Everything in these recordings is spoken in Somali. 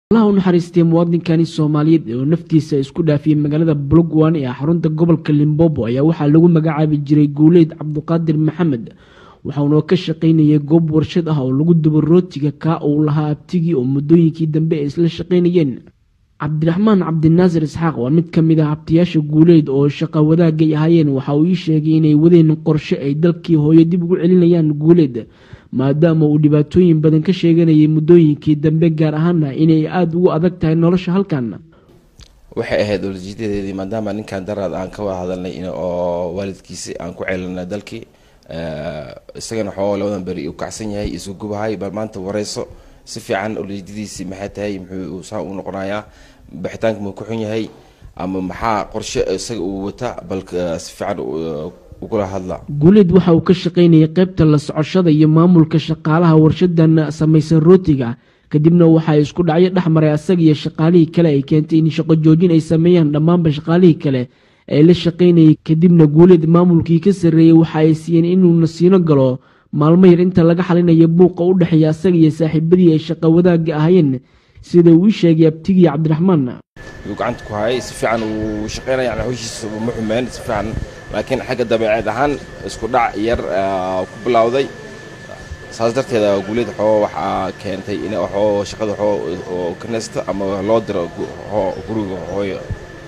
allaha u naxariistay muwaadinkani soomaaliyeed oo naftiisa isku dhaafiyey magaalada bulogwan ee xarunta gobolka limbobo ayaa waxaa lagu magacaabi jiray guuleyd cabduqaadir maxamed waxauna ka shaqaynayay goob warshad ah oo lagu dubo rootiga kaa uu lahaa abtigii oo muddooyinkii dambe ay isla shaqaynayeen cabdiraxmaan cabdinaasir isxaaq waa mid ka mid ah abtiyaasha guuleyd oo shaqa wadaagay ahaayeen waxa uu ii sheegay inay wadeen qorshe ay dalkii hooyo dib ugu celinayaan guuleyd maadaama uu dhibaatooyin badan ka sheeganayay muddooyinkii dambe gaar ahaana inay aada ugu adag tahay nolosha halkan waxay ahayd olajeedadeedii maadaama ninkan daraad aan ka wada hadalnay oo waalidkiisi aan ku ceelinay dalkii isagana waxooga labadan beri uu kacsan yahay isu gubahay bal maanta wareyso si fiican olajeedadiisii maxay tahay muxuu saa u noqonayaa baxitaanka muu ku xun yahay ama maxaa qorshe isaga uu wata bal si fiican ugula hadla guuleed waxa uu ka shaqaynayay qaybta la socoshada iyo maamulka shaqaalaha warshadan samaysan rootiga kadibna waxaa isku dhacyo dhex maray asaga iyo shaqaalihii kale ay keentay in shaqo joojin ay sameeyaan dhammaanba shaqaalihii kale ee la shaqaynayay kadibna guuleed maamulkii ka sarreeyey waxa ay siiyeen inuu nasiino galo maalmo yar inta laga xalinayo buuqa u dhexeeya asaga iyo saaxiibadii ay shaqa wadaagga ahaayeen sida uu ii sheegay abtigii cabdiraxmaan yuu gacanta ku hayay si fiican uu shaqaynaya yani hawshiisa ma xumeen si fiican laakiin xagga dabeeceed ahaan isku dhac yar ku bilowday saas darteeda guuleed waxoo waxaa keentay in waxoo shaqada waxoo ka neesta ama loo diro guriga hooyo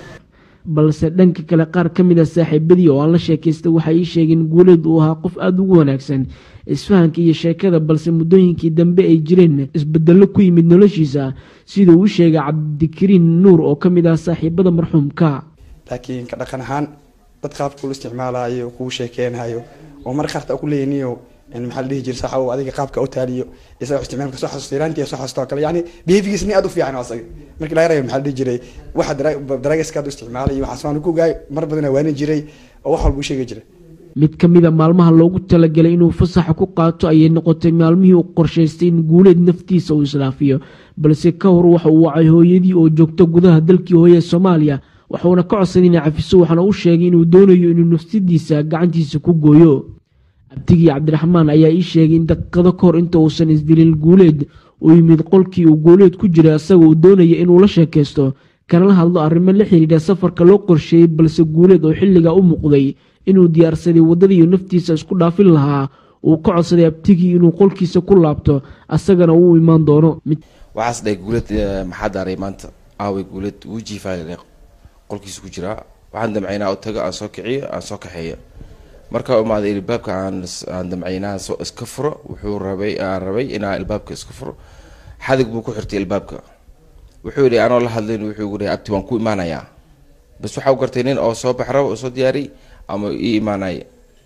balse dhanka kale qaar ka mid a saaxiibadii oo aan la sheekaystay waxay ii sheegeen guuleed uu ahaa qof aada ugu wanaagsan isfahanka iyo sheekada balse muddooyinkii dambe ay jireen isbedello ku yimid noloshiisa siduu u sheegay cabdikariin nuur oo ka mid ah saaxiibada marxuumka laakiin ka dhaqan ahaan dad qaabka ula isticmaalayo kuu sheekeynayo oo mar qaarta ku leeyniyo maxaa la dhihi jira saxa adiga qaabka u taaliyo isaga isticmaalka soo xasuusta iraantii soo xasuusta kale yani behavigiis ni aad u fiican asaga markii laga reebo maxaa la dhihi jiray waxa daraagiska aad u isticmaalay waxaas waan ku gaay mar badan waanin jiray oo wax walba u sheegi jiray mid ka mid a maalmaha loogu talagalay inuu fasaxa ku qaato ayay noqotay maalmihii uu qorshaystay in guuleed naftiisa uu islaafiyo balse ka hor waxa uu wacay hooyadii oo joogto gudaha dalkii hooye ee soomaaliya waxuuna ka codsaday inay cafiso waxaana u sheegay inuu doonayo inuu nafsadiisa gacantiisa ku gooyo abtigii cabdiraxmaan ayaa ii sheegay in daqiiqado ka hor inta uusan isdilin guuleed uu yimid qolkii uu guuleed ku jiray isaga uu doonaya inuu la sheekaysto kanala hadlo arrimo la xidhiidha safarka loo qorsheeyey balse guuleed oo xilligaa u muuqday inuu diyaarsaday waddadiiyo naftiisa isku dhaafin lahaa uu ka codsaday abtigii inuu qolkiisa ku laabto asagana uu imaan doono waxaas dhahay guuleed maxaa daaray maanta aaway guuleed wuu jiifaa qolkiisa ku jiraa waxaan damcaynaa u tago aan soo kiciyo aan soo kaxeeyo markaa imaaday ilbaabka aan damcaynaa iska furo wuxuu rabay aan rabay inaa ilbaabka iska furo xadig buu ku xirtay ilbaabka wuxuu yidhi anoo la hadlayn wuxuu gu abti waan ku imaanayaa bas waxaa u gartay nin oo soo bax raba oo soo diyaariy ama ii imaanaya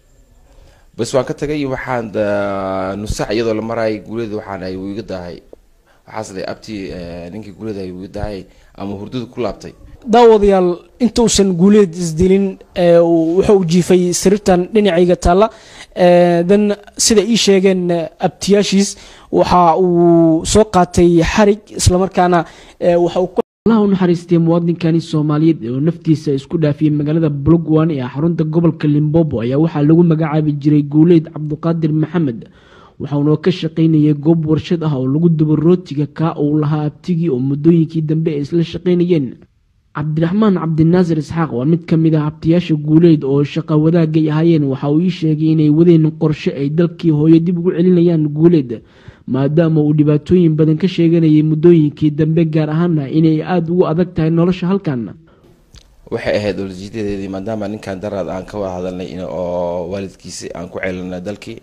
bas waan ka tagay waxaan nusac iyadoo la maraayay guuleed waxaan ahay wuu iga daahay waxaas dhahay abti ninkii guuleed ahay wuu iga daahay ama hurdada ku laabtay daawadayaal intuusan guuleed isdilin wuxuu jiifay sariirtan dhinacayga taalla dan sida ii sheegeen abtiyaashiis waxa uu soo qaatay xarig islamarkaana allaha u naxariistay muwaadinkani soomaaliyeed oo naftiisa isku dhaafiyey magaalada bulogwan ee xarunta gobolka limbobo ayaa waxaa lagu magacaabi jiray guuleyd cabduqaadir maxamed waxauna ka shaqaynayay goob warshad ah oo lagu dubo rootiga kaa uu lahaa abtigii oo muddooyinkii dambe ay isla shaqaynayeen cabdiraxmaan cabdinaasir isxaaq waa mid ka mid ah abtiyaasha guuleyd oo shaqa wadaagay ahaayeen waxa uu ii sheegay inay wadeen qorshe ay dalkii hooyo dib ugu celinayaan guuleed maadaama uu dhibaatooyin badan ka sheeganayay muddooyinkii dambe gaar ahaana inay aada ugu adag tahay nolosha halkan waxay ahayd olajeedadeedii maadaama ninkan daraad aan ka wada hadalnay oo waalidkiisi aan ku ceelinay dalkii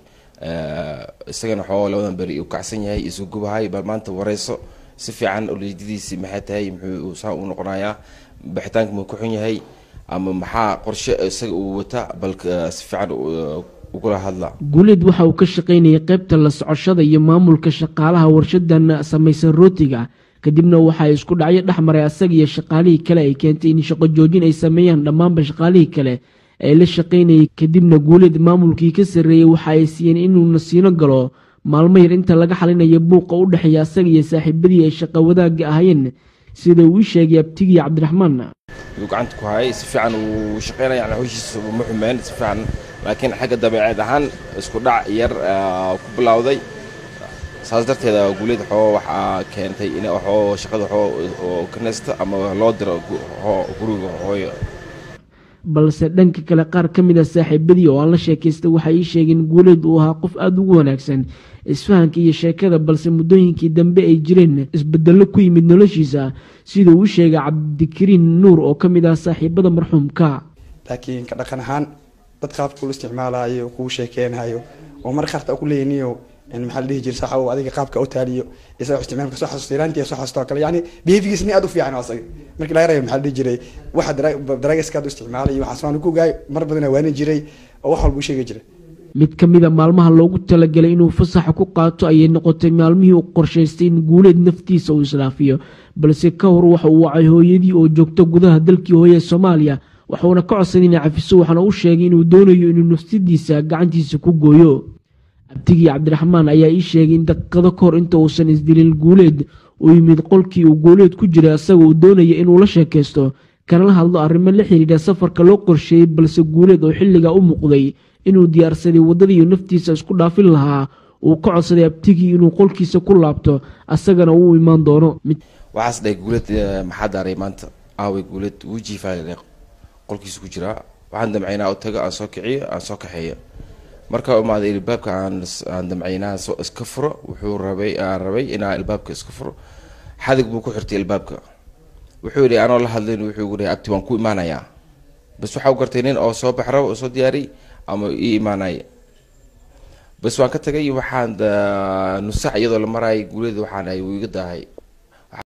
isagana waxooga labadan beri uu kacsan yahay isu gubahay bal maanta wareyso si fiican olajeedadiisii maxay tahay muxuu saa u noqonayaa baxitaanka muu ku xun yahay ama maxaa qorshe isaga uu wata bal si fiican ugula hadla guuleed waxa uu ka shaqaynayay qaybta la socoshada iyo maamulka shaqaalaha warshadan samaysan rootiga kadibna waxaa isku dhacyo dhex maray asaga iyo shaqaalihii kale ay keentay in shaqo joojin ay sameeyaan dhammaanba shaqaalihii kale ee la shaqaynayay kadibna guuleed maamulkii ka sarreeyey waxa ay siiyeen inuu nasiino galo maalmo yar inta laga xalinayo buuqa u dhexeeya asaga iyo saaxiibadii ay shaqa wadaagga ahaayeen sida uu ii sheegay abtigii cabdiraxmaan yuu gacanta ku hayay si fiican uu shaqaynaya yani hawshiisa ma xumeen si fiican laakiin xagga dabeeceed ahaan isku dhac yar ku bilowday saas darteeda guuleed waxoo waxaa keentay in waxoo shaqada waxoo oo ka nesta ama loo diro guriga hooyo balse dhanka kale qaar ka mid a saaxiibadii oo aan la sheekaystay waxay ii sheegeen guuleed uu ahaa qof aada ugu wanaagsan isfahanka iyo sheekada balse muddooyinkii dambe ay jireen isbedello ku yimid noloshiisa siduu u sheegay cabdikariin nuur oo ka mid ah saaxiibada marxuumka laakiin ka dhaqan ahaan dad qaabka ula isticmaalayo kuu sheekeenayo oo mar qaarta ku leeyniyo maxaa la dhihi jira saxa uu adiga qaabka u taaliyo isaga isticmaalka soo xasuusta iraantii soo xasuusta oo kale yani behaviorkiisa ni aad u fiican asaga markii laga reebo maxaa la dhihi jiray waxa daraagiska aad u isticmaalay waxaas waan ku gaay mar badan waani jiray oo wax walba u sheegi jiray mid ka mid a maalmaha loogu talagalay inuu fasaxa ku qaato ayay noqotay maalmihii uu qorshaystay in guuleed naftiisa uu islaafiyo balse ka hor waxa uu wacay hooyadii oo joogto gudaha dalkii hooye soomaaliya waxuuna ka codsaday inay cafiso waxaana u sheegay inuu doonayo inuu nafsadiisa gacantiisa ku gooyo abtigii cabdiraxmaan ayaa ii sheegay in daqiiqado ka hor inta uusan isdilin guuleed uu yimid qolkii uu guuleed ku jiray asaga uu doonaya inuu la sheekaysto kanala hadlo arrimo la xidhiidha safarka loo qorsheeyey balse guuleed oo xilligaa u muuqday inuu diyaarsaday waddadiiyo naftiisa isku dhaafin lahaa uu ka codsaday abtigii inuu qolkiisa ku laabto asagana uu imaan doono waxaas dhahay guuleed maxaa daaray maanta aaway guuleed wuu jiifaa qolkiisa ku jiraa waxaan damcaynaa u taga aan soo kiciyo aan soo kaxeeyo markaa imaaday ilbaabka aan damcaynaa iska furo wuxuu rabay aan rabay inaa ilbaabka iska furo xadig buu ku xirtay ilbaabka wuxuu yidhi anoo la hadlayn wuxuu yidhi abti waan ku imaanayaa bas waxaa u gartay nin oo soo bax raba oo soo diyaariy ama ii imaanaya bas waan ka tagay waxaan nusax iyadoo la maraayay guuleeda waxaan ahay wuu iga daahay